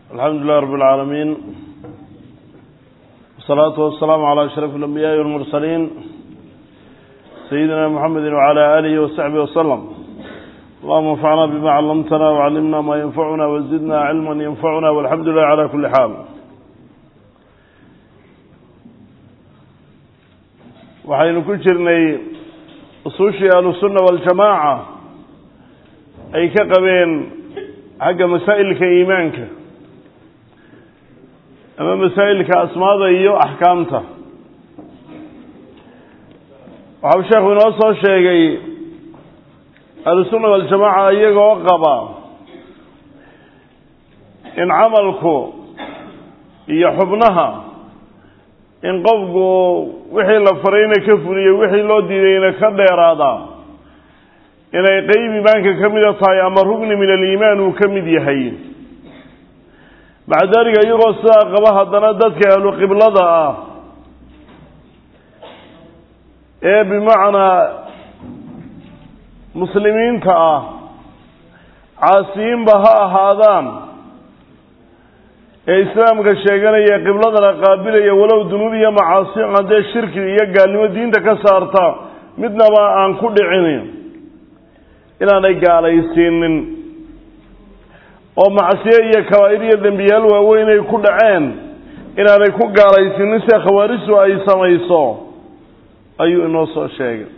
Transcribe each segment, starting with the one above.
alxamdu lilah rab اlcaalamiin wasalaatu wasalaamu calaa ashraf اlambiyaai walmursaliin sayidina mxamedi wcala aalihi wasaxbihi wasalam allahuma anfacna bima callamtana wacallimna maa yanfacuna wazidna cilma yanfacuna walxamdu lilah cala kuli xaal waxaynu ku jirnay usuushii ahlusunna waljamaaca ay ka qabeen xagga masaa'ilka iimaanka ama masaa'ilka asmaada iyo axkaamta waxau sheekhu inoo soo sheegay ahlusunna waljamaaca iyagoo qaba in camalku iyo xubnaha in qofku wixii la farayna ka fuliyo wixii loo diidayna ka dheeraada inay qeyb iimaanka ka mida tahay ama rugni min aliimaan uu ka mid yahay maca daalika iyagoo sidaa qaba haddana dadka ahlu qiblada ah ee bimacnaa muslimiinta ah caasiyiinba ha ahaadaan ee islaamka sheeganaya qibladana qaabilaya walow dunuub iyo macaasi haddee shirki iyo gaalnimo diinta ka saarta midnaba aan ku dhicin inaanay gaalaysiinin oo macsiye iyo kabaa'ir iyo dembiyaal waaweyn ay ku dhaceen inaanay ku gaalaysiinin sida khawaarijtu ay samayso ayuu inoo soo sheegay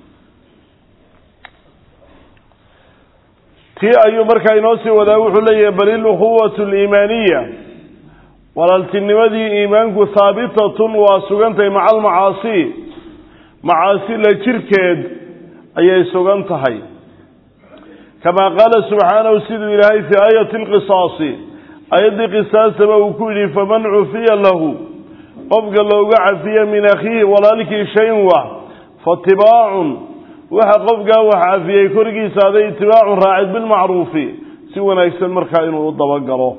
tii ayuu markaa inoo sii wadaa wuxuu leeyahay bal ilukhuwatu aliimaaniya walaaltinimadii iimaanku haabitatun waa sugantahay maca almacaasi macaasi la jirkeed ayay sugan tahay kamaa qaala subxaanahu siduu ilaahay fii aayati alqisaasi aayaddii qisaastaba uu ku yidhi faman cufiya lahu qofka looga cafiya min akhiihi walaalkii shayn wax faatibaacun waxa qofkaa wax cafiyey korgiisa aday itibaacun raacid bilmacruufi si wanaagsan markaa inuu u dabagalo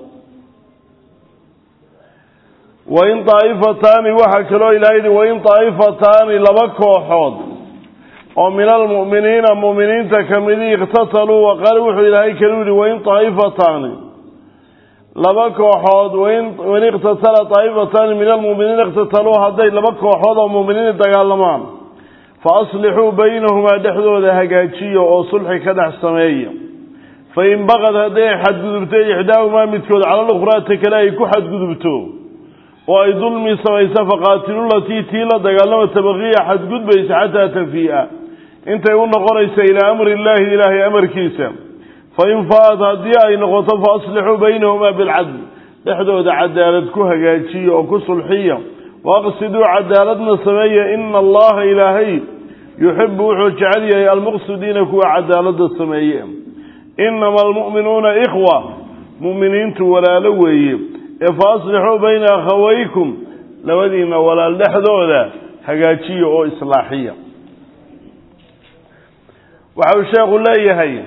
wain daa'ifataani waxaa kaloo ilahay yihi wain daa'ifataani laba kooxood oo min almu'miniina mu'miniinta kamidii iqtataluu waqaale wuxuu ilaahay kalu yihi wain daa'ifataani laba kooxood wain iqtatala daa'ifataani min almu'miniina iqtataluu hadday laba kooxood oo mu'miniina dagaalamaan fa aslixuu baynahumaa dhexdooda hagaajiya oo sulxi ka dhex sameeya fain baqad hadday xadgudubto ixdaahumaa midkood cala lukhraa ta kale ay ku xadgudubto oo ay dulmi samaysa faqaatilulatii tii la dagaalama tabaqiya xadgudbaysa xataa tafii'a intay u noqonaysa ilaa amri illaahi ilaahay amarkiisa fain faat haddii ay noqoto fa aslixuu baynahumaa bilcadl dhexdooda cadaalad ku hagaajiya oo ku sulxiya waaqsiduu cadaaladna sameeya ina allaha ilaahay yuxibu wuxuu jecel yahay almuqsidiina kuwa cadaalada sameeye inama almu'minuuna ikhwa mu'miniintu walaalo weeye ee fa aslixuu bayna akhawaykum labadiina walaal dhexdooda hagaajiya oo islaaxiya waxau sheekhu leeyahay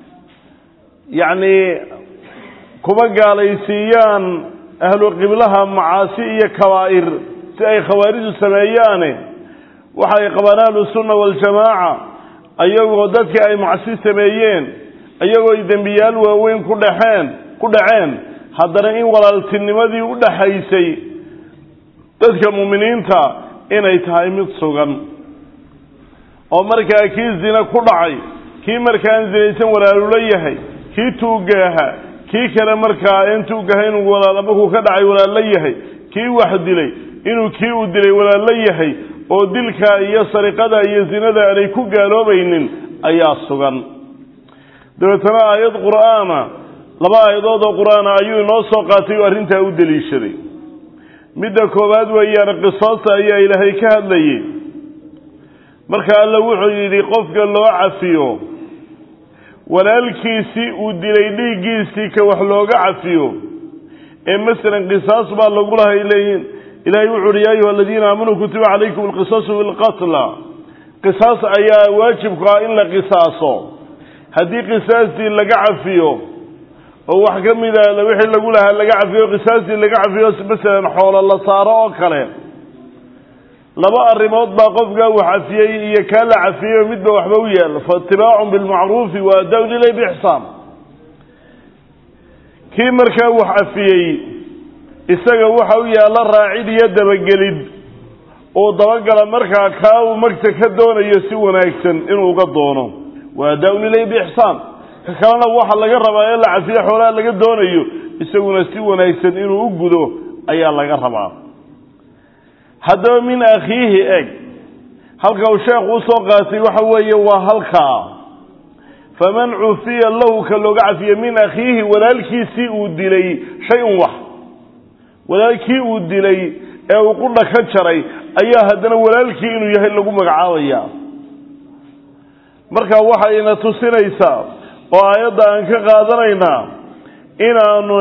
yacni kuma gaalaysiiyaan ahlu qiblaha macaasi iyo kabaa'ir si ay khawaaridu sameeyaane waxay qabaan ahlu sunna waljamaaca ayagoo dadkii ay macsi sameeyeen iyagoo ay dembiyaal waaweyn ku dhexeen ku dhaceen haddana in walaaltinimadii u dhaxaysay dadka mu'miniinta inay tahay mid sugan oo markaa kii zina ku dhacay kii markaan zinaysan walaalula yahay kii tuugaaha kii kale markaa aan tuugaha inuu walaal markuu ka dhacay walaallo yahay kii wax dilay inuu kii uu dilay walaallo yahay oo dilka iyo sariqada iyo zinada aanay ku gaaloobaynin ayaa sugan dabeetana aayad qur'aana laba aayadood oo qur-aana ayuu inoo soo qaatay oo arrintaa u deliishaday midda koowaad weeyaan qisaasta ayaa ilaahay ka hadlayay marka alla wuxuu yidhi qofka loo cafiyo walaalkiisii uu dilay dhiiggiisii ka wax looga cafiyo ee masalan qisaas baa lagu lahay leeyiin ilahay wuxu uhi ya ayuha aladiina aamanuu kutiba calaykum alqisaasu bilqatla qisaas ayaa waajibku ah in la qisaaso haddii qisaastii laga cafiyo oo wax ka mida wixii lagu lahaa laga cafiyo qisaastii laga cafiyo masalan xoolo la saaro oo kale laba arrimood baa qofkaa wax cafiyey iyo kaa la cafiyey midba waxba u yaal faitibaacun bilmacruufi wa adaa-un ilay bixsaan kii markaa wax cafiyey isaga waxa u yaalla raacid iyo dabagelid uu dabagala markaa kaa uu magta ka doonayo si wanaagsan inuu uga doono wa adaa-un ilay biixsaan ka kalena waxa laga rabaa ee la cafiye xoolaha laga doonayo isaguna si wanaagsan inuu u gudo ayaa laga rabaa haddaba min akhiihi eg halka uu sheekhu usoo qaatay waxa weeye waa halkaa faman cufiya lahu ka looga cafiye min akhiihi walaalkiisii uu dilay shay-un wax walaalkii uu dilay ee uu qudha ka jaray ayaa haddana walaalkii inuu yahay lagu magacaabaya marka waxayna tusinaysaa oo aayadda aan ka qaadanaynaa inaanu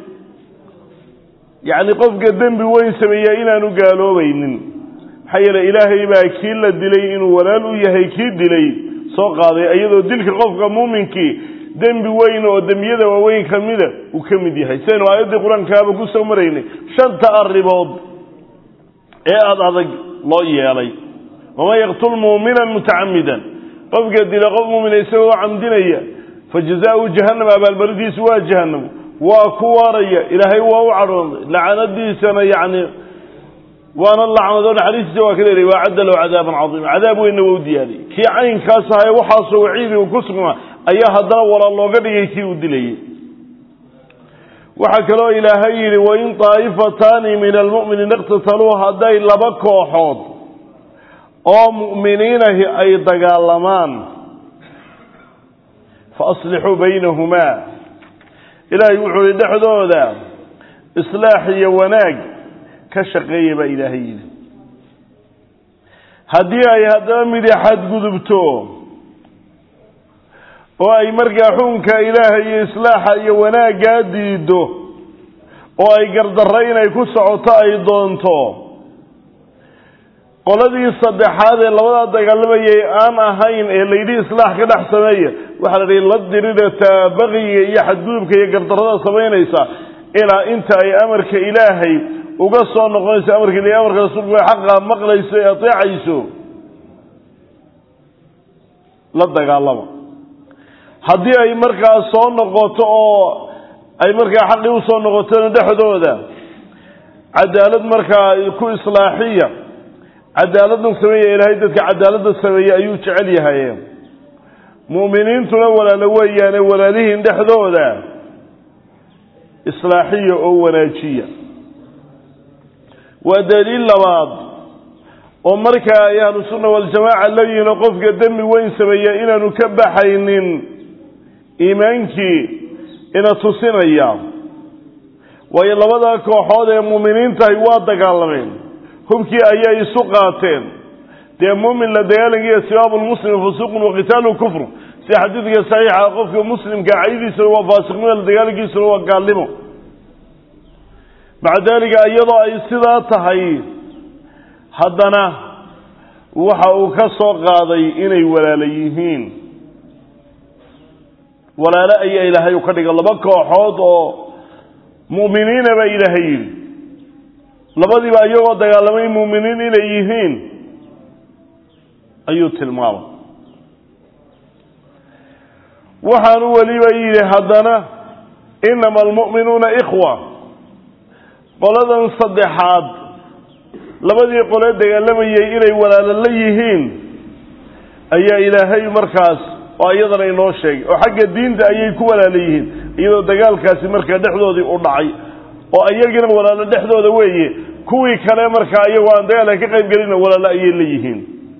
yacni qofka dembi weyn sameeya inaanu gaaloobaynin maxaa yeele ilaahay baa kii la dilay inuu walaal u yahay kii dilay soo qaaday iyadoo dilka qofka muuminkii dembi weyn oo dembiyada waaweyn ka mida uu ka mid yahay sidaynu aayaddii qur-aankaaba ku soo maraynay shanta arrimood ee aada adag loo yeelay waman yaqtul muuminan mutacamidan qofka dila qof muumina isagoo camdinaya fa jazaau jahannam abaalmaridiisu waa jahannam waa ku waaraya ilaahay waa u cadhooday lacanadiisana yacni waana lacnado naxariistiisa waa ka leeray waa cadda low cadaaban cadiima cadaab weynna waa u diyaariyey kii caynkaas ahaye waxaasoo waciidigu ku sugnaa ayaa haddana walaal looga dhigay kii uu dilayey waxaa kaloo ilaahay yidhi wain daa'ifataani min almu'miniina iqtataluu hadday laba kooxood oo mu'miniinahi ay dagaalamaan fa aslixuu baynahumaa ilaahay wuxuu yihi dhexdooda islaax iyo wanaag ka shaqeeya baa ilaahay yidhi haddii ay haddaba midi xadgudubto oo ay markaa xukunka ilaahay iyo islaaxa iyo wanaaggaa diido oo ay gardarro inay ku socoto ay doonto qoladii saddexaad ee labadaa dagaalamayay aan ahayn ee layidhi islaax ka dhex sameeya waxaa la dhihi la dirirata baqiga iyo xadgudubka iyo gardarrada samaynaysa ilaa inta ay amarka ilaahay uga soo noqonayso amarka ilahay amarka rasuulku ay xaqa maqlayso ee ateecayso la dagaalama haddii ay markaa soo noqoto oo ay markaa xaqii usoo noqotona dhexdooda cadaalad markaa ku islaaxiya cadaaladna sameeya ilaahay dadka cadaaladda sameeya ayuu jecel yahay mu'miniintuna walaalo weeyaane walaalihiin dhexdooda islaaxiya oo wanaajiya waa daliil labaad oo markaa ay ahlu sunna waljamaaca leeyihiin oo qofka dembi weyn sameeya inaanu ka baxaynin iimaankii ina tusinaya waayo labada kooxood ee muuminiintahay waa dagaalameen hubkii ayay isu qaateen dee muumin la dagaalankiiyo sibaabu lmuslimi fusuuqun wa qitaalu kufr sida xadiidka saxiixa qofka muslimka caydiisuna waa faasiqnimo la dagaalankiisuna waa gaalnimo maca daalika iyadoo ay sidaa tahay haddana waxa uu ka soo qaaday inay walaalo yihiin walaalo ayaa ilaahay u ka dhiga laba kooxood oo mu'miniina baa ilaahay yidhi labadiiba iyagoo dagaalamay mu'miniin inay yihiin ayuu tilmaamay waxaanu weliba yidhi haddana inama almu'minuuna ikhwa qoladan saddexaad labadii qole dagaalamayay inay walaalo la yihiin ayaa ilaahay markaas oo iyadana inoo sheegay oo xagga diinta ayay ku walaalo yihiin iyadoo dagaalkaasi markaa dhexdoodii u dhacay oo iyagina walaalo dhexdooda weeye kuwii kale markaa iyagoo aan dagaalka ka qayb gelina walaalo ayay la yihiin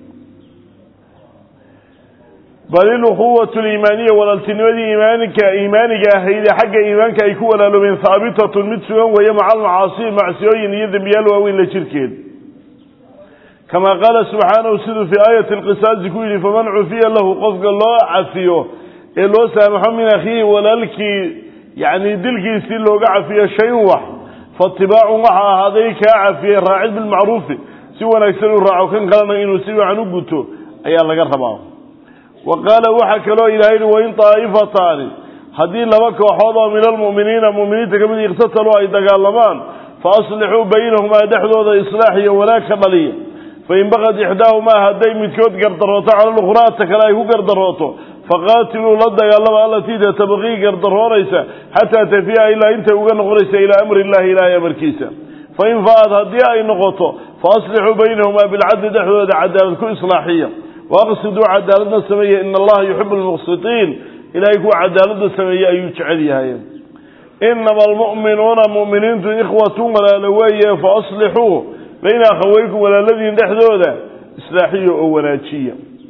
bal ilukhuwatu liimaaniya walaaltinimadii iimaanka iimaaniga ahayd ee xagga iimaanka ay ku walaaloobeen haabitatun mid sugan weeye maca almacaasi macsiyooyin iyo dembiyaal waaweyn la jirkeed kama qaala subxaanahu siduu fii aayati alqisaasi ku yidhi faman cufiya lahu qofka loo cafiyo ee loo saamaxo min akhiihi walaalkii yacni dilkiisii looga cafiyo shayn wax faatibaacun waxa ahaaday kaa cafiyey raacid bilmacruufi si wanaagsan uu raaco kan kalena inuu si wacan u guto ayaa laga rabaa wa qaala waxaa kaloo ilahay yihi wain daa'ifataani haddii laba kooxood oo min almu'miniina mu'miniinta ka mid iqtataluu ay dagaalamaan fa aslixuu baynahumaa dhexdooda islaax iyo wanaag ka dhaliya fain baqad ixdaahumaa hadday midkood gardarooto cala lukhraa ta kale ay ku gardarooto faqaatiluu la dagaalama allatii tatabaqii gardaroonaysa xataa tafiya ilaa intay uga noqonaysa ilaa amri illahi ilaahay amarkiisa fain fa'ad haddii ay noqoto faaslixuu baynahumaa bilcadli dhexdooda cadaalad ku islaaxiya waaqsiduu cadaaladna sameeya ina allaha yuxibu lmuqsitiin ilahay kuwa cadaaladda sameeye ayuu jecel yahay inama almu'minuuna mu'miniintu ikhwatun walaalo weeye faaslixuu bayna akhaweykum walaaladiin dhexdooda islaaxiya oo wanaajiya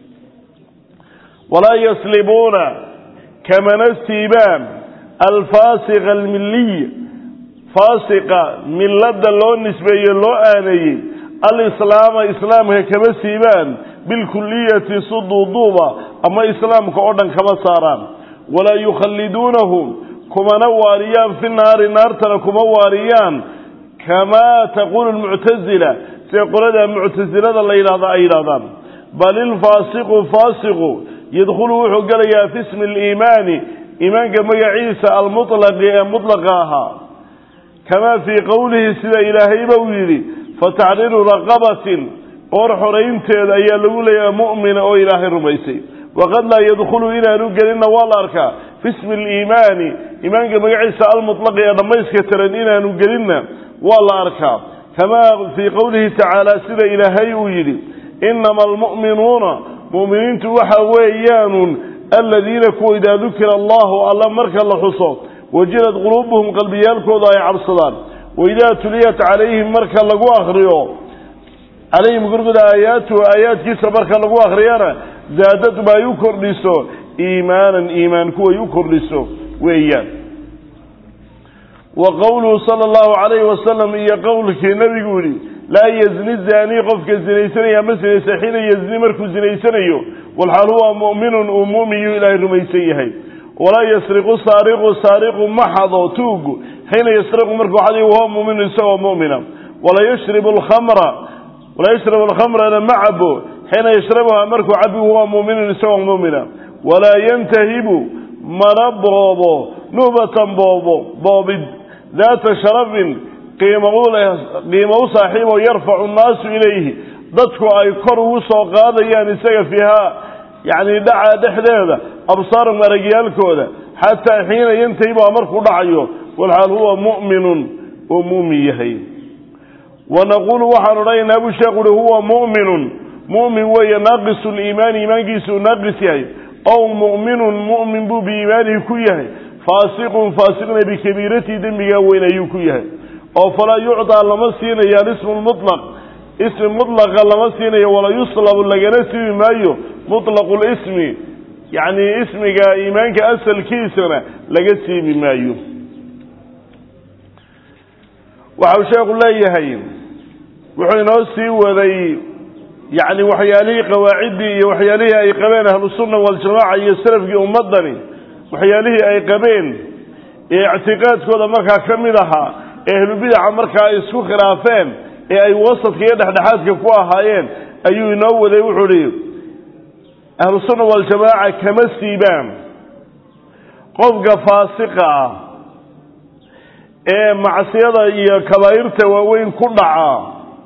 walaa yaslibuuna kamana siibaan alfaasiqa almiliy faasiqa milada loo nisbeeye loo aaneeyey alislaama islaamka kama siibaan bilkuliyati suduuduuba ama islaamka oo dhan kama saaraan walaa yukhalliduunahum kumana waariyaan fi naari naartana kuma waariyaan kamaa taquulu lmuctasila sida qolada muctasilada la yidhahda ay yidhahdaan bal ilfaasiqu faasiqu yadkhulu wuxuu gelayaa fi ismi aliimaani iimaanka magaciisa almutlaqi ee mutlaqa ahaa kamaa fii qowlihi sida ilaahayba uu yidhi fataxriiru raqabatin qoor xoraynteeda ayaa lagu leeyahay mu'mina oo ilaahay rumaysay waqad laa yadkhulu inaanu gelinna waa la arkaa fi ismi aliimaani iimaanka magaciisa almutlaqi ee dhammayska tiran inaanu gelinna waa la arkaa kamaa fii qowlihi tacaala sida ilaahay uu yidhi inama almu'minuuna mu'miniintu waxa weeyaanun aladiina kuwa idaa dukira allahu alla marka la xuso wajilad quluubuhum qalbiyaalkooda ay cabsadaan waidaa tuliyat calayhim marka lagu akriyo calayhim gurguda aayaatuhu aayaadkiisa marka lagu akriyana zaadadum ay u kordhiso iimaanan iimaan kuway u kordhiso weeyaan wa qowluhu sala allahu calayhi wasalam iyo qowlkii nabigu yihi laa yazni zaanii qofka zinaysanaya ma sinaysa xiina yazni markuu zinaysanayo walxaal huwa mu'minun uu mu'miyuu ilaahay rumaysan yahay walaa yasriqu saariqu saariqu ma xado tuugu xiina yasriqu markuu xaday wahuwa mu'minun isagoo mu'mina walaa yashribu alkhamra walaa yashrabu alkhamrana ma cabo xiina yashrabuha markuu cabi huwa mu'minun isagoo mu'mina walaa yantahibu mana boobo nuhbatan boobo boobid daata sharafin qiimo u saaxiibo yarfacu nnaasu ilayhi dadku ay kor ugu soo qaadayaan isaga fiihaa yacni dhaca dhexdeeda absaarum aragyaalkooda xataa xiina yantahibuha markuu dhacayo walxaal huwa mu'minun oo muumin yahay wanaquulu waxaan odhanaynaa buu sheekhu uhi huwa mu'minun mu'min weeye naaqisu liimaani iimaankiisuu naaqis yahay ow mu'minun mu'min buu biiimaanihi ku yahay faasiqun faasiqna bikabiiratihi dembigaa weyn ayuu ku yahay oo falaa yucdaa lama siinayo alismu lmutlaq ismi mutlaqa lama siinayo walaa yuslabu lagana siibi maayo mutlaqu lismi yacni ismiga iimaanka asalkiisana laga siibi maayo waxau sheekhu leeyahay wuxuu inoo sii waday yacni waxyaalihii qawaaciddii iyo waxyaalihii ay qabeen ahlusunna waljamaaca iyo salafkii ummaddani waxyaalihii ay qabeen ee ictiqaadkooda markaa ka mid ahaa ee ahlubidaca markaa ay isku khilaafeen ee ay wasadka iyo dhexdhexaadka ku ahaayeen ayuu inoo waday wuxuu hi ahlusunna waljamaaca kama siibaan qofka faasiqa ah ee macsiyada iyo kabaa'irta waaweyn ku dhaca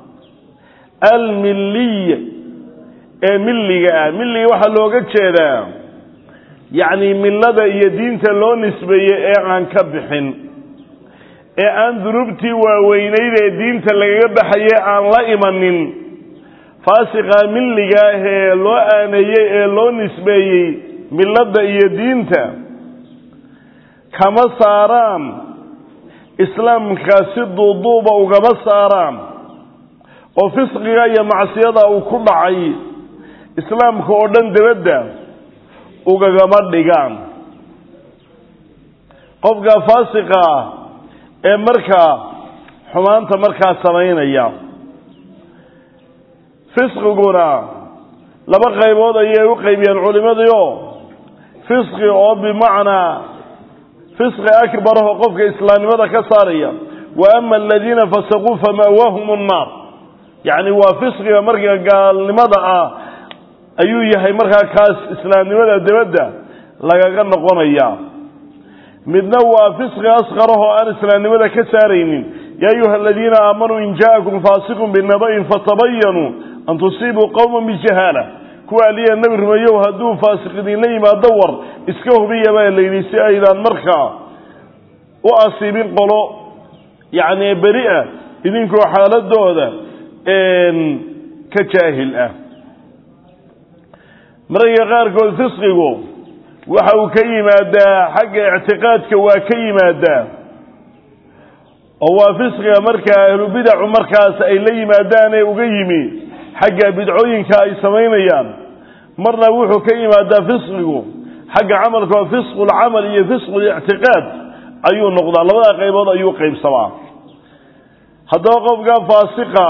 almilliy ee milliga ah milliga waxaa looga jeedaa yacni millada iyo diinta loo nisbeeyey ee aan ka bixin ee aan dunuubtii waaweynayd ee diinta lagaga baxaye aan la imanin faasiqa milliga ah ee loo aaneeyey ee loo nisbeeyey milladda iyo diinta kama saaraan islaamka si duuduuba ugama saaraan oo fisqiga iyo macsiyada uu ku dhacay islaamka oo dhan dabadda ugagama dhigaan qofka faasiqa ah ee markaa xumaanta markaa samaynaya fisqiguna laba qaybood ayay u qaybiyeen culimadii fisqi oo bimacnaa fisqi akbaraho qofka islaamnimada ka saaraya wa ama aladiina fasaquu fama'waahum nnaar yacni waa fisqiga marka gaalnimada ah ayuu yahay markaa kaas islaamnimada dabadda lagaga noqonaya midna waa fisqi asqarahoo aan islaamnimada ka saaraynin yaa ayuha aladiina aamanuu in ja'akum faasiqun binaba'in fatabayanuu an tusiibuu qowman bijahaala kuwa aliya nebi rumeeyow hadduu faasiq idinla yimaado war iska hubiya baa la yidhi si aydaan markaa u asiibin qolo yacni beri-a idinkoo xaaladooda ka jaahil ah mararka qaarkood fisqigu waxa uu ka yimaadaa xagga ictiqaadka waa ka yimaadaa oo waa fisqiga markaa ahlubidacu markaas ay la yimaadaan ee uga yimi xagga bidcooyinka ay samaynayaan marna wuxuu ka yimaadaa fisqigu xagga camalka oo fisqu lcamal iyo fisqu lictiqaad ayuu noqdaa labada qaybood ayuu qaybsamaa haddaba qofka faasiqa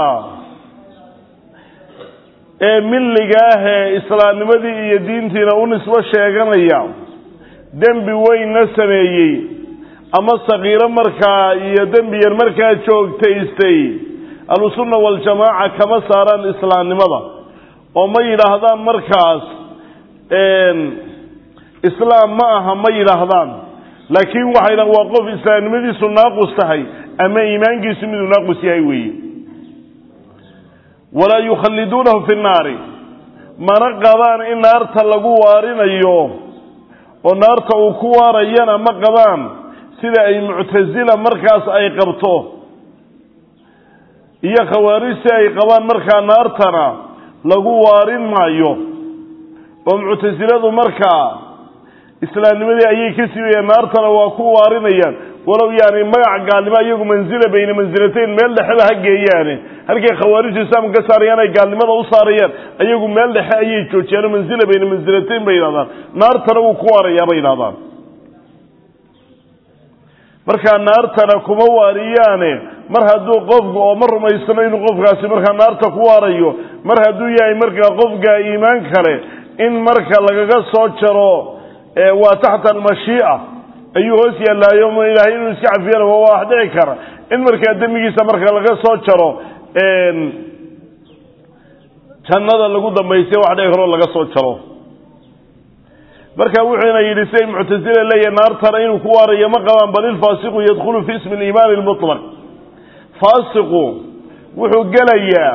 ee milliga ah ee islaamnimadii iyo diintiina u nisbo sheeganaya dembi weynna sameeyey ama sakiiro markaa iyo dembi yar markaa joogtaystay ahlusunna waljamaaca kama saaraan islaamnimada oo ma yidhaahdaan markaas islaam ma aha ma yidhaahdaan laakiin waxay dhahan waa qof islaamnimadiisu naaqus tahay ama iimaankiisu miduu naaqus yahay weeye walaa yukhalliduunahu fi nnaari mana qabaan in naarta lagu waarinayo oo naarta uu ku waarayana ma qabaan sida ay muctasila markaas ay qabto iyo khawaarijsi ay qabaan markaa naartana lagu waarin maayo oo muctasiladu markaa islaamnimadii ayay ka sibayaan naartana waa ku waarinayaan walow yaani magac gaalnimo iyagu mansila bayna mansilatayn meel dhexeba ha geeyaane halkay khawaarijtu islaamka ka saarayaan ay gaalnimada u saarayaan ayagu meel dhexe ayay joojiyaan oo mansila bayna mansilatayn bay yidhahdaan naartana wuu ku waarayaa bay yidhahdaan markaa naartana kuma waariyaane mar hadduu qofku oo ma rumaysano inuu qofkaasi markaa naarta ku waarayo mar hadduu yahay markaa qofka iimaan kale in marka lagaga soo jaro waa taxta almashii'a ayuu hoos yaallaayo ilaahay inuu iska cafiyana waa wax dhici kara in markaa dembigiisa marka laga soo jaro jannada lagu dambaystay wax dhici karoo laga soo jaro marka wuxuuna yidhi siday muctasila leeyahay naartana inuu ku waarayo ma qabaan bal ilfaasiqu yadkhulu fi ismi aliimaani almutlaq faasiqu wuxuu gelayaa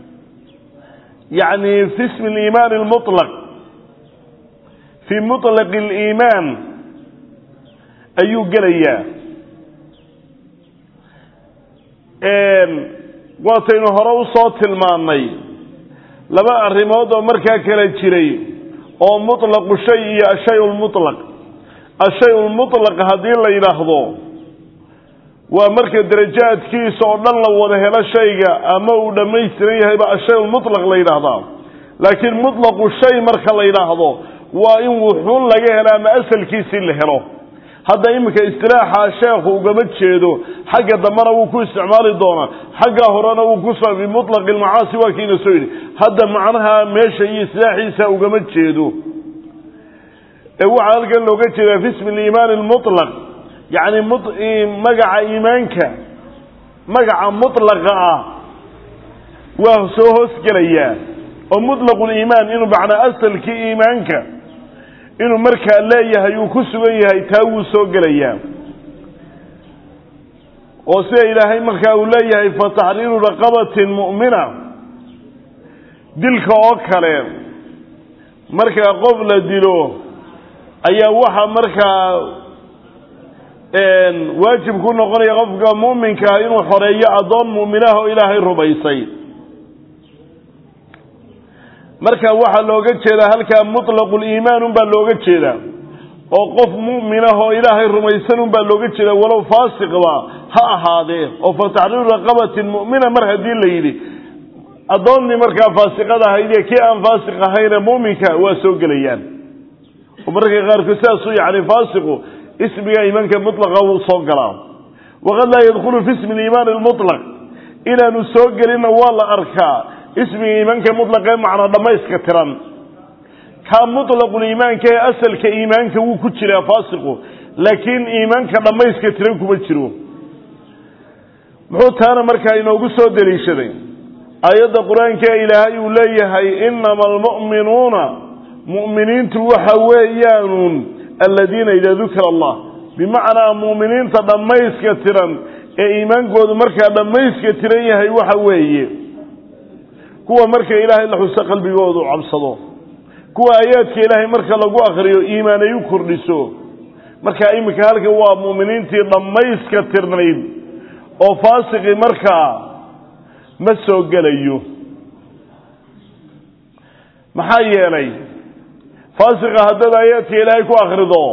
yacni fi ismi aliimaani almutlaq fii mutlaqi aliimaan ayuu gelayaa waataynu hore usoo tilmaannay laba arrimood oo markaa kala jiray oo mutlaqu shay iyo ashay lmutlaq ashay lmutlaq haddii la yidhaahdo waa marka darajaadkiisa oo dhan la wada helo shayga ama uu dhammaystiran yahayba ashay lmutlaq la yidhaahdaa laakiin mutlaqu shay marka la yidhaahdo waa in wuxuun laga helo ama asalkiisii la helo hadda iminka istilaaxa sheekhu ugama jeedo xagga dambena wuu ku isticmaali doonaa xagga horena wuu ku bimutlaqi almacaasi waa kiina soo yidhi hadda macnaha meesha iyo istilaaxiisa ugama jeedo ee waxaa halkan looga jeedaa fi ismi aliimaani almutlaq yacni magaca iimaanka magaca mutlaqa ah waa soo hoosgelayaa oo mutlaqu liimaan inuu macnaa asalkii iimaanka inuu markaa leeyahay uu ku sugan yahay taa wuu soo gelayaa oo sida ilaahay markaa uu leeyahay fa taxriiru raqabatin mu'mina dilka oo kale markaa qof la dilo ayaa waxa markaa waajib ku noqonaya qofka mu'minkaa inuu xoreeyo addoon mu'minaha oo ilaahay rumaysay marka waxaa looga jeedaa halkaa mutlaqu liimaan unbaa looga jeedaa oo qof mu'minah oo ilaahay rumaysan unbaa looga jeedaa walow faasiqba ha ahaadee oo fa taxriiru raqabatin mu'mina mar haddii la yidhi addoonnii markaa faasiqada ahaydee kii aan faasiq ahayne mu'minka waa soo gelayaan oo mararka qaarkood sidaasuu yacni faasiqu ismiga iimaanka mutlaqa wuu soo galaa waqad laa yadkhulu fi ismi liimaani almutlaq inaanu soo gelinna waa la arkaa ismiga iimaanka mutlaqee macna dhammayska tiran kaa mutlaquliimaanka ee asalka iimaanka wuu ku jiraa faasiqu laakiin iimaanka dhammayska tiran kuma jiro muxuu taana markaa inoogu soo deliishaday aayadda qur-aanka ee ilaahay uu leeyahay inama almu'minuuna mu'miniintu waxa weeyaanuun aladiina idaa dukira allah bimacnaa mu'miniinta dhammayska tiran ee iimaankoodu markaa dhammayska tiran yahay waxa weeye kuwa marka ilaahay la xuso qalbigoodu cabsado kuwa aayaadka ilaahay marka lagu akriyo iimaan ay u kordhiso markaa iminka halka waa mu'miniintii dhammayska tirnayd oo faasiqii markaa ma soo gelayo maxaa yeelay faasiqa haddaad aayaadka ilaahay ku akrido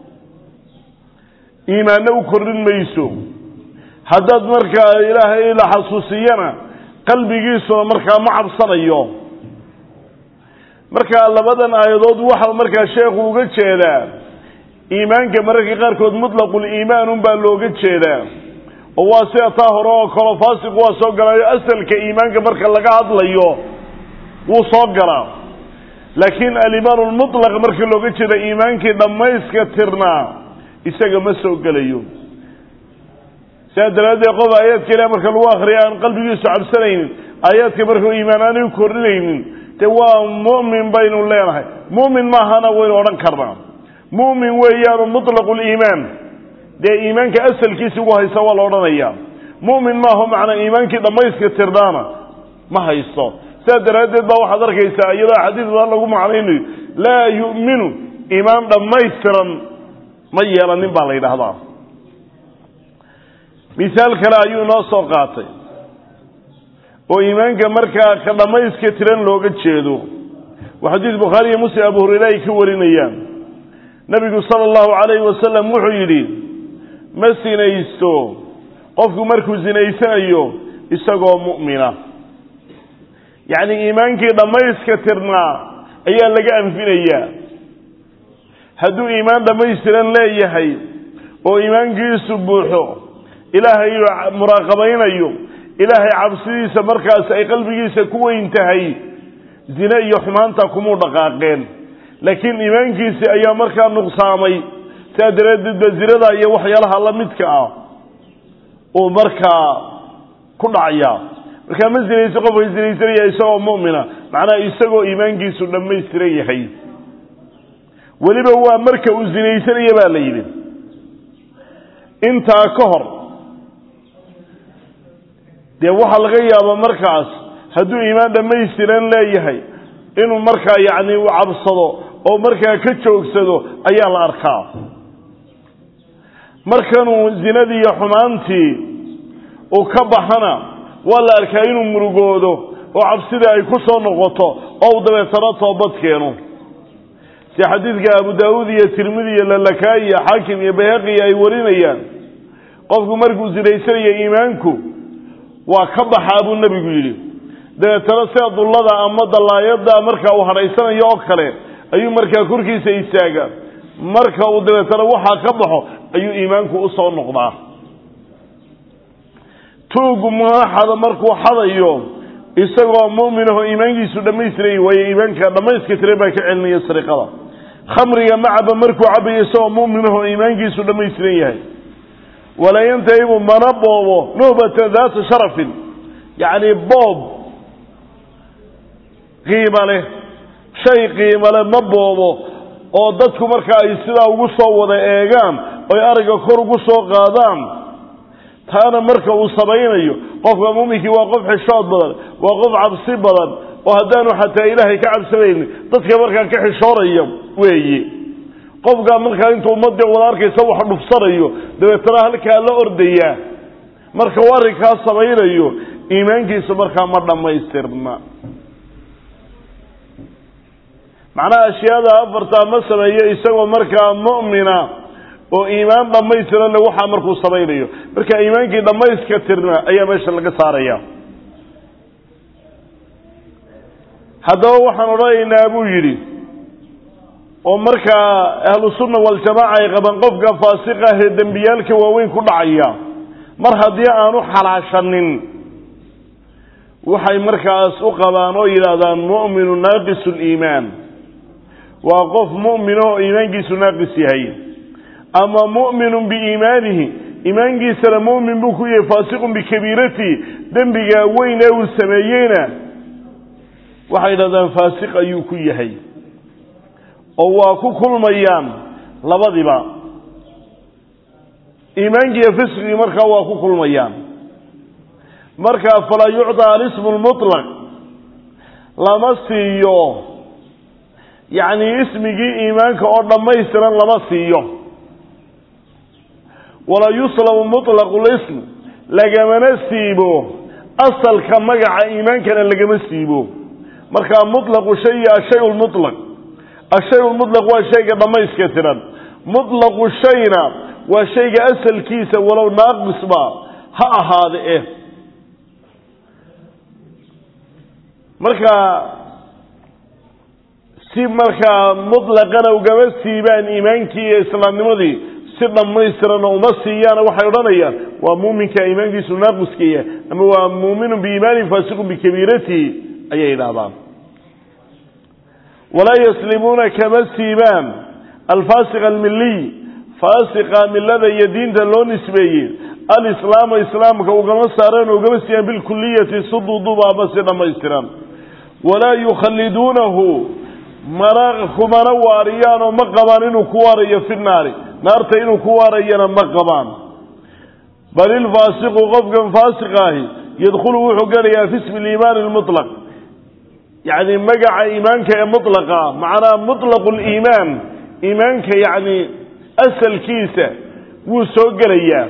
iimaanna u kordhin mayso haddaad markaa ilaahay la xasuusiyana qalbigiisuna markaa ma cabsanayo markaa labadan aayadood waxa markaa sheekhu uga jeedaa iimaanka mararka qaarkood mutlaqul iimaan unbaa looga jeedaa oo waa sida taa hore oo kalo faasiq waa soo galayo asalka iimaanka marka laga hadlayo wuu soo galaa laakiin alimaan lmutlaq marka looga jeeda iimaankii dhammayska tirnaa isaga ma soo gelayo sidaa daraaddeed qof aayaadka ilahi marka lagu akriya aan qalbigiisu cabsanaynin aayaadka markau iimaan aanay u kordhinaynin dee waa mu'min baynu leenahay mu'min maahana waynu odhan karnaa mu'min weeyaanu mutlaqu liimaan dee iimaanka asalkiisi ugu haysta waa la odhanaya mu'min maaho macnaa iimaankii dhammayska tirnaana ma haysto sidaa daraaddeed baa waxaad arkaysaa iyadoo xadiis badan lagu macnaynayo laa yu'minu iimaan dhammaystiran ma yeelanin baa la yidhaahdaa misaal kale ayuu inoo soo qaatay oo iimaanka markaa ka dhammayska tiran looga jeedo waa xadiis bukhaari iyo muslim abu hureyre ay ka warinayaan nabigu sala allahu calayhi wasalam wuxuu yidhi ma sinaysto qofku markuu sinaysanayo isagoo mu'mina yacni iimaankii dhammayska tirnaa ayaa laga anfinayaa hadduu iimaan dhammaystiran leeyahay oo iimaankiisu buuxo ilaahay muraaqabaynayo ilaahay cabsidiisa markaas ay qalbigiisa ku weyn tahay zine iyo xumaanta kumuu dhaqaaqeen laakiin iimaankiisi ayaa markaa nuqsaamay sidaa daraaddeed ba zinada iyo waxyaalaha la midka ah uu markaa ku dhacaya markaa ma zinayso qofka zinaysanaya isagoo mu'mina macnaha isagoo iimaankiisu dhammaystiran yahay weliba waa marka uu zinaysanaya baa la yidhi intaa ka hor dee waxaa laga yaabaa markaas hadduu iimaan dhammaystiran leeyahay inuu markaa yacni u cabsado oo markaa ka joogsado ayaa la arkaa markanuu zinadii iyo xumaantii uu ka baxana waa la arkaa inuu murugoodo oo cabsidii ay ku soo noqoto oo uu dabeetana toobad keeno si xadiidka abu daawuud iyo tirmidi iyo lalakaayi iyo xaakim iyo bayhaqi ay warinayaan qofku markuu sinaysanayo iimaanku waa ka baxaa buu nebigu yidhi dabeetana sida dullada ama dallaayada marka uu hadhaysanayo oo kale ayuu markaa korkiisa istaaga marka uu dabeetana waxaa ka baxo ayuu iimaanku usoo noqdaa tuugu maaxada markuu xadayo isagoo mu'minaho iimaankiisu dhammaystiray waayo iimaanka dhammayska tire baa ka celinaya sariqada khamriga macaba markuu cabayo isagoo mu'minaho iimaankiisu dhammaystiran yahay walaa yantahibu mana boobo nuhbata daata sharafin yacni boob qiimo leh shay qiimo leh ma boobo oo dadku marka ay sidaa ugu soo wada eegaan oy aragga kor ugu soo qaadaan taana marka uu samaynayo qofka muuminkii waa qof xishood badan waa qof cabsi badan oo haddaanu xataa ilaahay ka cabsanaynin dadka markaa ka xishooraya weeye qofkaa markaa intuu ummadii wada arkaysa wax dhufsanayo dabeetana halkaa la ordayaa marka uu arrinkaa samaynayo iimaankiisu markaa ma dhammaystirna macnaha ashyaada afartaa ma sameeyo isagoo markaa mu'mina oo iimaan dhammaystiran le waxaa markuu samaynayo marka iimaankii dhammayska tirna ayaa meesha laga saaraya haddaba waxaan odhanaynaa buu yidhi oo markaa ahlu sunna waljamaaca ay qabaan qofka faasiqa ah ee dembiyaalka waaweyn ku dhacaya mar haddii aanu xalaashanin waxay markaas u qabaan oo yidhaahdaan mu'minu naaqisu liimaan waa qof mu'mino oo iimaankiisu naaqis yahay ama mu'minun biiimaanihi iimaankiisana mu'min buu ku yahay faasiqun bikabiiratihi dembiga weyn ee uu sameeyeyna waxay yidhahdaan faasiq ayuu ku yahay oo waa ku kulmayaan labadiba iimaankiiyo fisqigii markaa waa ku kulmayaan markaa falaa yucطaa alismu lmuطlaq lama siiyo yacni ismigii iimaanka oo dhammaystiran lama siiyo walaa yuslabu mutlaqu lism lagamana siibo asalka magaca iimaankana lagama siibo markaa mutlaqu shay ashay lmutlaq ashay lmutlaq waa shayga dhammayska tiran mutlaqu shayna waa shayga asalkiisa walow naaqisba ha ahaade eh markaa si markaa mutlaqana ugama siibaan iimaankii iyo islaamnimadii si dhammaystirana uma siiyaana waxay odhanayaan waa muuminka iimaankiisu naaqiskaya ama waa muuminun biiimaanin faasiqun bikabiiratihi ayay yidhaahdaan walaa yaslimuuna kama siibaan alfaasiq almiliy faasiqa milada iyo diinta loo nisbeeyey alislaama islaamka ugama saareen o ugama siiyaan bilkuliyati si duuduba ama si dhammaystiran walaa yukhaliduunahu mana kumana waariyaan oo ma qabaan inuu ku waarayo fi naari naarta inuu ku waarayana ma qabaan bal ilfaasiqu qofkan faasiq ahi yadkhulu wuxuu gelayaa fi ismi liimaani lmutlaq yacni magaca iimaanka ee mutlaqa macnaa mutlaqu liimaan iimaanka yacni asalkiisa wuu soo gelayaa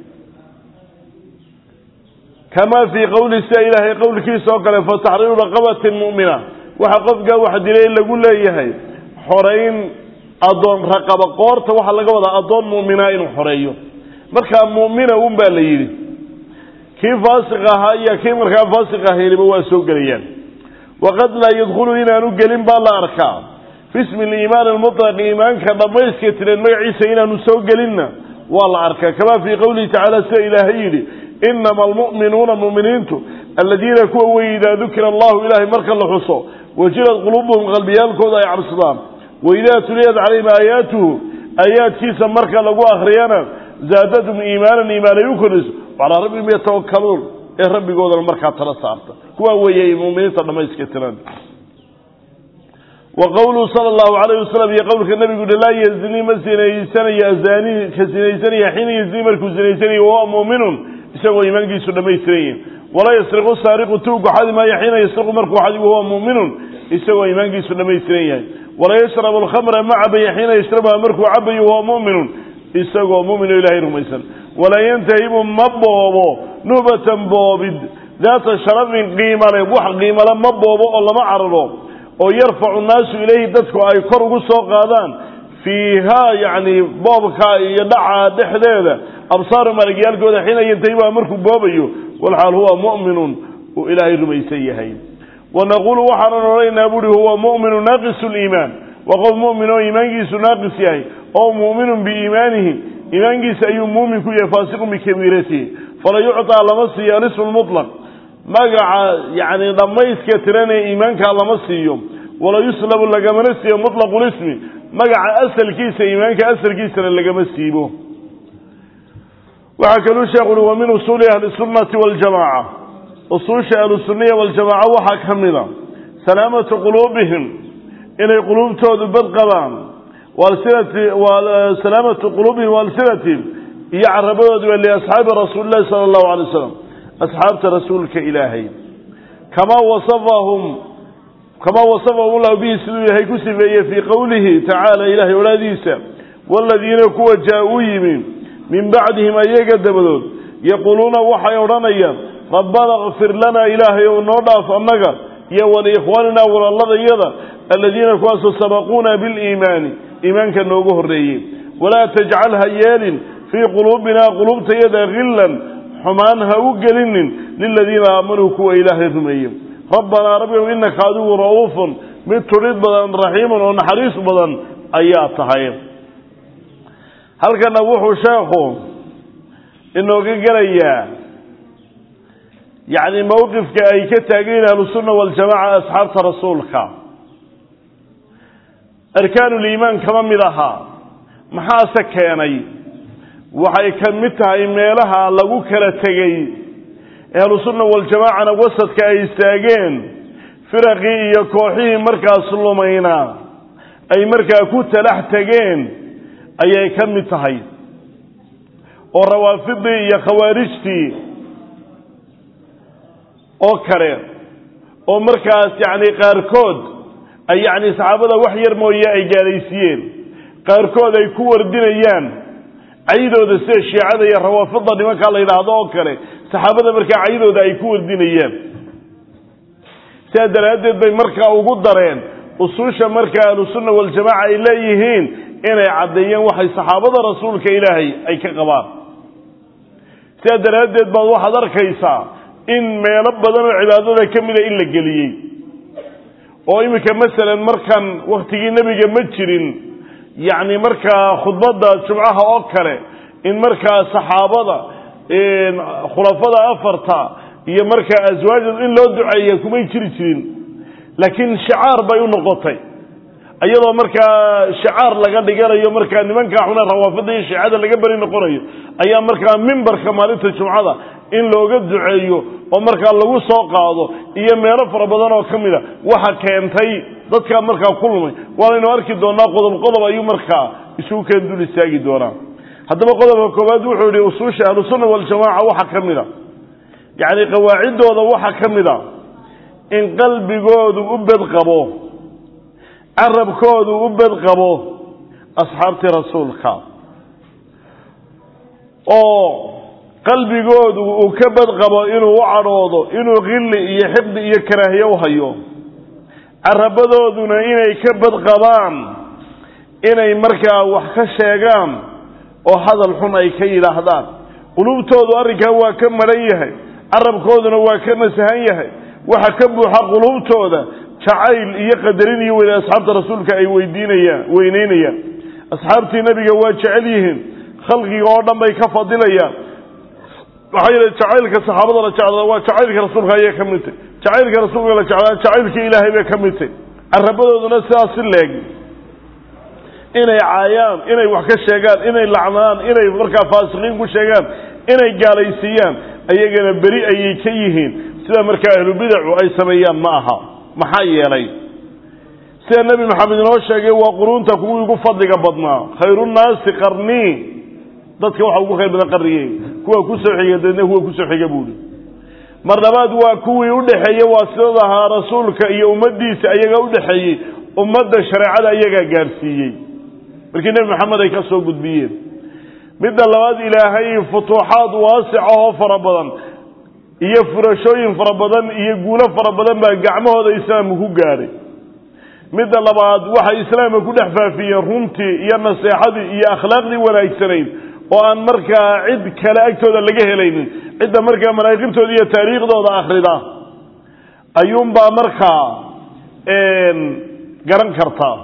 kamaa fii qowli sida ilaahay qowlkiisa oo kale fataxriiru raqabatin mu'mina waxa qofkaa wax dilay lagu leeyahay xorayn addoon raqaba qoorta waxaa laga wadaa addoon mu'minaa inuu xoreeyo markaa mu'mina un baa la yidhi kii faasiq ahaa iyo kii markaa faasiq ahayniba waa soo gelayaan waqad laa yadkhulu inaanu gelin baa la arkaa fi ismi liimaan almutlaq iimaanka dhammayska tiran magaciisa inaanu soo gelinna waa la arkaa kamaa fii qowlihi tacaala sida ilaahay yidhi inama almu'minuuna mu'miniintu aladiina kuwa wey idaa dukira allahu ilaahay marka la xuso wajilad quluubuhum qalbiyaalkooda ay cabsadaan waidaa tuliyat calayhim aayaatuhu aayaadkiisa marka lagu akhriyana zaadathum iimaanan iimaan ay u kordhiso calaa rabbihim yatawakaluun ee rabbigoodana markaa tala saarta kuwaa weeye muminiinta dhammayska tiran wa qowluhu sala allahu calayh wasalam iyo qowlka nabigu uhi laa yazni ma sinaysanayo azaani ka sinaysanaya xiina yazni markuu sinaysanayo wahuwa muuminun isagoo iimaankiisu dhammaystiran yihin walaa yasriqu saariqu tuugu xadi maayo xiina yasriqu markuu xadi wahuwa muuminun isagoo iimaankiisu dhammaystiran yahay walaa yashrabu alkhamra ma cabayo xiina yashrabuha markuu cabayo wahuwa muuminun isagoo mumin oo ilahay rumaysan walaa yantahibu ma boobo nuhbatan boobid daata sharafin qiimale wax qiimale ma boobo oo lama cararo oo yarfacu nnaasu ilayhi dadku ay kor ugu soo qaadaan fiihaa yacni boobka iyo dhaca dhexdeeda absaaru malagyaalkooda xiina yantahibuha markuu boobayo walxaal huwa mu'minun uu ilaahay rumaysan yahay wanaquulu waxaanan odhanaynaa buuhi huwa mu'minu naaqisu liimaan waa qof mu'min oo iimaankiisu naaqis yahay oo mu'minun biiimaanihi iimaankiisa ayuu muumin ku yahay faasiqun bikabiiratihi fala yucطaa lama siiyo alismu lmutlaq magaca yacni dhammayska tiran ee iimaankaa lama siiyo wala yuslabu lagamana siiyo mutlaqu lismi magaca asalkiisa iimaanka asalkiisana lagama siibo waxaa kaluu sheekhu uhi wa min usuuli ahli sunnati waljamaaca usuusha ahlusunniya waljamaaca waxaa ka mida salaamatu quluubihim inay quluubtoodu bad qabaan salaamatu quluubihim waalsinatihim iyo carabadooduba liasxaabi rasuuli llahi sala allahu alay wasalam asxaabta rasuulka ilaahay kamaa wasafahum kamaa wasafahum ullahu bihi siduu ilaahay ku sifeeyey fii qowlihi tacaala ilahay olaadiisa waaladiina kuwa jaa-uu yimi min bacdihim ayaga dabadood yaquuluuna waxay odhanayaan rabbana kfir lanaa ilaahay ou noo dhaaf annaga iyo waliikhwaanina walaaladayada aladiina kuwaasoo sabaquuna biliimaani iimaanka noogu horreeyey walaa tajcal ha yeelin fii quluubinaa quluubtayada hillan xumaan ha u gelinin liladiina aamanuu kuwa ilaahay rumeeye rabbanaa rabbigow innaka adigu ra'uufun mid tudhid badan raxiimun oo naxariis badan ayaa tahay halkana wuxuu sheekhu inooga gelayaa yacni mowqifka ay ka taageen ahlusunna waljamaca asxaabta rasuulka arkaanuliimaan kama mid ahaa maxaase keenay waxay ka mid tahay meelaha lagu kala tegey ahlusunna waljamaacana wasadka ay istaageen firaqii iyo kooxihii markaas lumayna ay markaa ku talax tegeen ayay ka mid tahay oo rawaafidii iyo khawaarijtii oo kale oo markaas yacni qaarkood ay yacni saxaabada wax yar mooye ay gaalaysiiyeen qaarkood ay ku wardinayaan caydooda sida shiicada iyo rawaafida nimankaa la yidhaahdo oo kale saxaabada markaa caydooda ay ku wardinayaan sidaa daraaddeed bay markaa ugu dareen usuusha markaa ahlusunna waljamaca ay leeyihiin inay caddeeyeen waxay saxaabada rasuulka ilaahay ay ka qabaan sidaa daraaddeed baad waxaad arkaysaa in meelo badan oo cibaadada ka mida in la geliyey oo iminka masalan markan waktigii nebiga ma jirin yacni markaa khudbadda jumcaha oo kale in markaa saxaabada khulafada afarta iyo markaa aswaajda in loo duceeya kumay jiri jirin laakiin shicaar bay u noqotay iyadoo markaa shicaar laga dhiganayo markaa nimankaa xuna rawaafida iyo shiicada laga beri noqonayo ayaa markaa mimbarka maalinta jumcada in looga duceeyo oo markaa lagu soo qaado iyo meelo fara badan oo ka mida waxa keentay dadkaa markaa ku lumay waanaynu arki doonaa qodob qodob ayuu markaa isugu keen dul istaagi doonaa haddaba qodobka koowaad wuxuu yihi usuusha ahlusunna waljamaaca waxaa ka mid a yacni qawaaciddooda waxaa ka mid a in qalbigoodu u bedqabo carabkoodu u bedqabo asxaabtii rasuulka oo qalbigoodu uu ka badqabo inuu u cadhoodo inuu khilli iyo xiqdi iyo karaahiye u hayo carabadooduna inay ka badqabaan inay markaa wax ka sheegaan oo hadal xun ay ka yidhaahdaan quluubtoodu arrinkaa waa ka maran yahay carabkooduna waa ka nasahan yahay waxa ka buuxa quluubtooda jacayl iyo qadarin iyo weyne asxaabta rasuulka ay weydiinayaan weyneynayaan asxaabtii nebiga waa jecel yihiin khalqiga oo dhan bay ka fadilayaan maxaa yeele jacaylka saxaabada la jeclada waa jacaylka rasuulka ayay ka mid tahy jacaylka rasuulka la jeclaa jacaylka ilaahay bay ka mid tahy carabadooduna sidaas si leeg inay caayaan inay wax ka sheegaan inay lacnaan inay markaa faasiqiin ku sheegaan inay gaalaysiiyaan ayagana beri ayay ka yihiin sida markaa ahlubidacu ay sameeyaan ma aha maxaa yeelay sida nebi maxamed inoo sheegay waa quruunta kuwii ugu fadliga badnaa khayrunnaasi qarnii dadka waxa ugu khayr badan qarnigey kuwa kusoo xiga daedna kuwa kusoo xiga buuhi mar labaad waa kuwii udhexeeyey waasidada ahaa rasuulka iyo ummaddiisa ayagaa udhexeeyey ummadda shareecada ayagaa gaadhsiiyey markii nebi maxamed ay ka soo gudbiyeen midda labaad ilaahay futuuxaad waasic ahoo fara badan iyo furashooyin fara badan iyo guulo fara badan baa gacmahooda islaamka ku gaadhay midda labaad waxay islaamka ku dhex faafiyeen runtii iyo naseexadii iyo akhlaaqdii wanaagsanayd oo aan markaa cid kale agtooda laga helaynin cidda markaa manaaqibtooda iyo taariikhdooda akhrida ayuunbaa markaa garan kartaa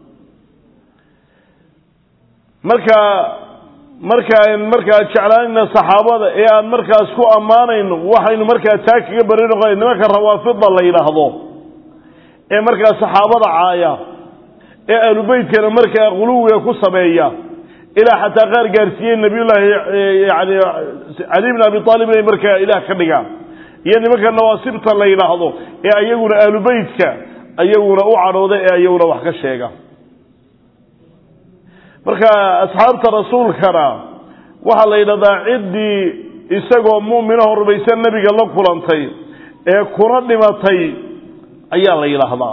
marka markaan markaa jeclaanayna saxaabada ee aan markaas ku ammaanayno waxaynu markaa taa kaga bari noqona nimanka rawaafida la yidhaahdo ee markaa saxaabada caaya ee ahlubeytkana markaa quluwiga ku sameeya ilaa xataa qaar gaarsiiyey nabiyullaahi yani cali bn abi aalib inay markaa ilaah ka dhigaan iyo nimanka nawaasibta la yidhaahdo ee ayaguna ahlubeytka ayaguna u cadhooda ee ayaguna wax ka sheega marka asxaabta rasuulkana waxaa la yidhahdaa ciddii isagoo mu'minaho rumaysan nebiga la kulantay ee kuna dhimatay ayaa la yidhaahdaa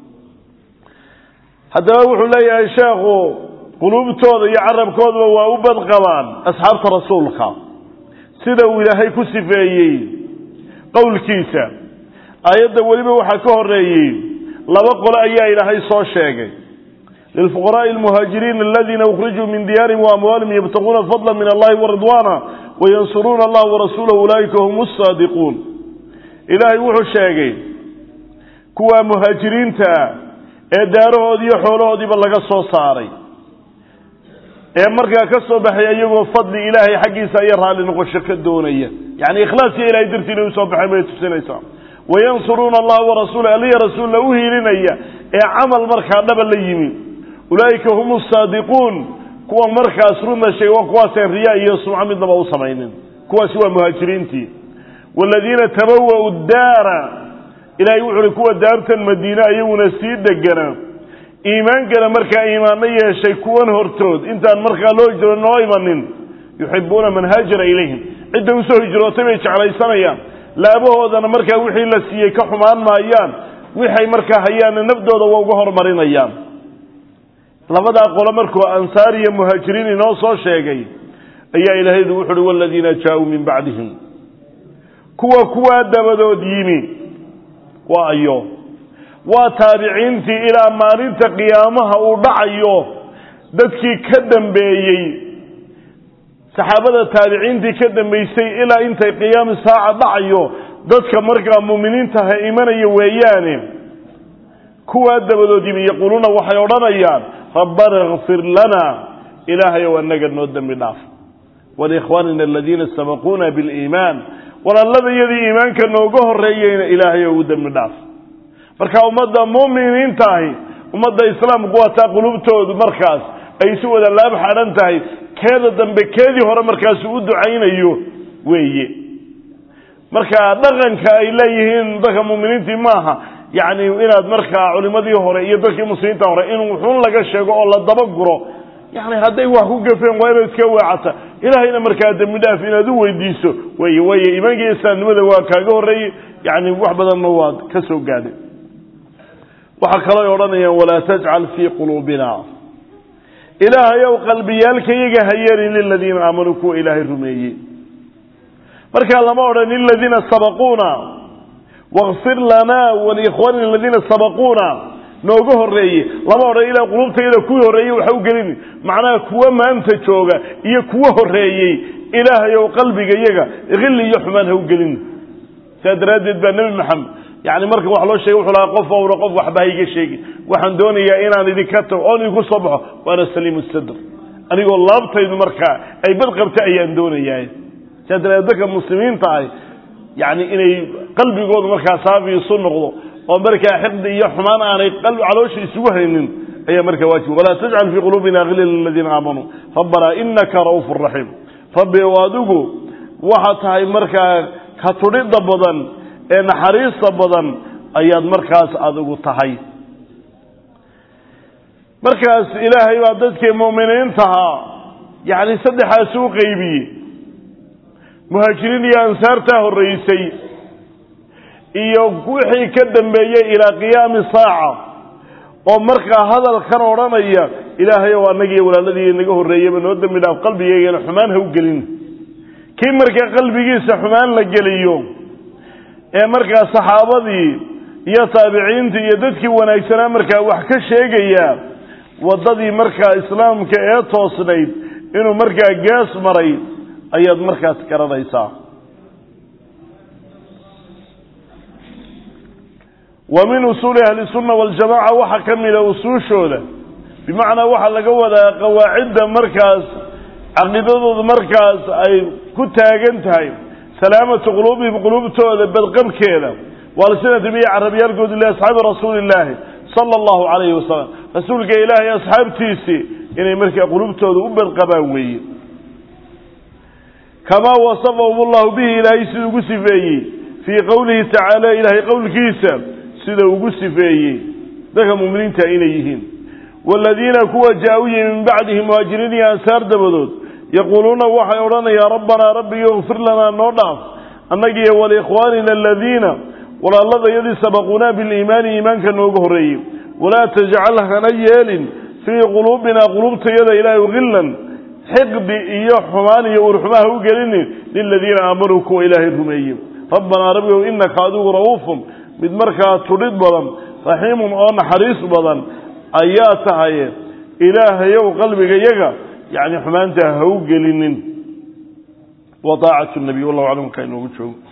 haddaba wuxuu leeyahay sheekhu quluubtooda iyo carabkoodaba waa u badqabaan asxaabta rasuulka sida uu ilaahay ku sifeeyey qowlkiisa aayadda weliba waxaa ka horeeyey laba qole ayaa ilaahay soo sheegay lilfuqaraءi اlmuhaajiriin aladiina ukrijuu min diyaarihim waamwaalihim yabtaguuna fadla min allahi waridwaana wayansuruuna allah warasuulahu ulaa'ika hum الsaadiquun ilaahay wuxuu sheegay kuwaa muhaajiriintaa ee daarahoodii iyo xoolahoodiiba laga soo saaray ee markaa ka soo baxay iyagoo fadli ilaahay xaggiisa iyo raalli noqosho ka doonaya yani ikhlaasiyo ilahay dartii inay usoo baxeen bay tusinaysaa wayansuruuna allah warasuula aliya rasuulla u hiilinaya ee camal markaa dhaba la yimi ulaa'ika hum saadiquun kuwa markaas runta sheegay waa kuwaaseen riya iyo sumco midnaba u samaynin kuwaasi waa muhaajiriintii waaladiina tabawa'u daara ilahay wuxu uhi kuwa daartan madiine ayaguna sii deganaa iimaankana markaa iimaanno yeeshay kuwan hortood intaan markaa loo hijro noo imanin yuxibuuna man haajara ilayhim cidda usoo hijrootay bay jeclaysanayaan laabahoodana markaa wixii la siiyey ka xumaan maayaan waxay markaa hayaanna nafdooda waa uga hormarinayaan labadaa qolo markuu ansaar iyo muhaajiriin inoo soo sheegay ayaa ilaahaydu wuxu uhi waladiina jaa-uu min bacdihim kuwa kuwaa dabadood yimi waa ayo waa taabiciintii ilaa maalinta qiyaamaha uu dhacayo dadkii ka dambeeyey saxaabada taabiciintii ka dambaysay ilaa intay qiyaami saaca dhacayo dadka markaa muuminiintaha imanaya weeyaane kuwaa dabadood yimi yaquuluuna waxay odhanayaan rabbana kfir lana ilaahayow anaga noo dembi dhaaf walikhwaanina aladiina sabaquuna biliimaan walaalladayadii iimaanka nooga horreeyeyna ilaahayow u dembi dhaaf marka ummadda muuminiinta ahi ummadda islaamku waa taa qulubtoodu markaas ay si wada laab xadhan tahay keeda dambe keedii hore markaasu u ducaynayo weeye marka dhaqanka ay leeyihiin dadka muuminiintii maaha yacni inaad markaa culimadii hore iyo dadkii muslimiinta hore in wuxuun laga sheego oo la dabaguro yani hadday wax ku gafeen waa inaad iska weecata ilaahayna markaa dembi dhaaf inaad u weydiiso wey way iimaankiiyo islaamnimada waa kaaga horreeyey yani wax badanna waad ka soo gaadhay waxaa kaloo odhanayaan walaa tajcal fii quluubina ilaahayow qalbiyaalkayaga ha yeelin liladiina aamanuu kuwa ilaahay rumeeyey markaa lama odhan liladiina sabaquuna wakfir lanaa waliikhwaanina aladiina sabaquuna nooga horreeye lama odhan ilaa qulubtayada kuwii horreeyey waxa u gelini macnaha kuwa maanta jooga iyo kuwa horreeyey ilaahayow qalbigayaga hilli iyo xumaan ha u gelin saa daraaddeed baa nebi maxamed yani marka wax loo sheegay wuxuu lahaa qof owra qof waxba ha iga sheegi waxaan doonayaa inaan idinka tago oon idinku soo baxo waana saliimu sadr anigoo laabtaydu markaa ay badqabta ayaan doonayaa saa daraaddeed dadka muslimiinta ah yani inay qalbigoodu markaa saafi isu noqdo oo markaa xiqdi iyo xumaan aanay caloosha isugu haynin ayaa markaa waajib walaa tajcal fii quluubina hila liladiina aamanuu rabbanaa inaka ra'uufu raxiim rabbi o adigu waxaad tahay markaa ka tudhidda badan ee naxariista badan ayaad markaas adigu tahay markaas ilaahay baa dadkii mu'miniintahaa yacni saddexaasi u qeybiyey muhaajiriin iyo ansaartaa horraysay iyo wixii ka dambeeyey ilaa qiyaami saaca oo markaa hadalkan odhanaya ilaahayow annagiiyo walaaladii naga horreeyaba noo dembi dhaaf qalbigeygana xumaan ha u gelin kii markaa qalbigiisa xumaan la geliyo ee markaa saxaabadii iyo taabiciintii iyo dadkii wanaagsanaa markaa wax ka sheegaya waddadii markaa islaamka ee toosnayd inuu markaa gees maray ayaad markaas garanaysaa wa min usuuli ahli sunna waljamaca waxaa ka mida usuushooda bimacnaa waxaa laga wadaa qawaacidda markaas caqiidadooda markaas ay ku taagan tahay salaamatu quluubihim quluubtooda badqabkeeda waalsinati biyo carabiyaalkoodu liasxaabi rasuuli illaahi sala allahu calayhi wasalam rasuulka ilaahay asxaabtiisii inay markaa quluubtooda u badqabaan weeye kamaa wasafahum allahu bihi ilaahay siduu ugu sifeeyey fii qowlihi tacaala ilaahay qowlkiisa sida ugu sifeeyey dadka muminiinta inay yihiin waaladiina kuwa jaa-u yimi min bacdihi muhaajiriin iyo ansaar dabadood yaquuluuna waxay odhanayaan rabbanaa rabbigo kfir lanaa noo dhaaf annagiiyo waliikhwaanina aladiina walaaladayadii sabaquunaa biliimaani iimaanka nooga horreeyey walaa tajcal hana yeelin fii quluubinaa quluubtayada ilaahu hillan xiqdi iyo xumaan iyo urxumaha u gelinin liladiina aamanuu kuwa ilaahay rumeeyey rabbanaa rabbigow innaka adigu ra'uufun mid markaa tudhid badan raxiimun oo naxariis badan ayaa tahay ilaahayow qalbigayaga yani xumaanta ha u gelinin wa daacatu nabiy wallahu aclam ka inoogu joogo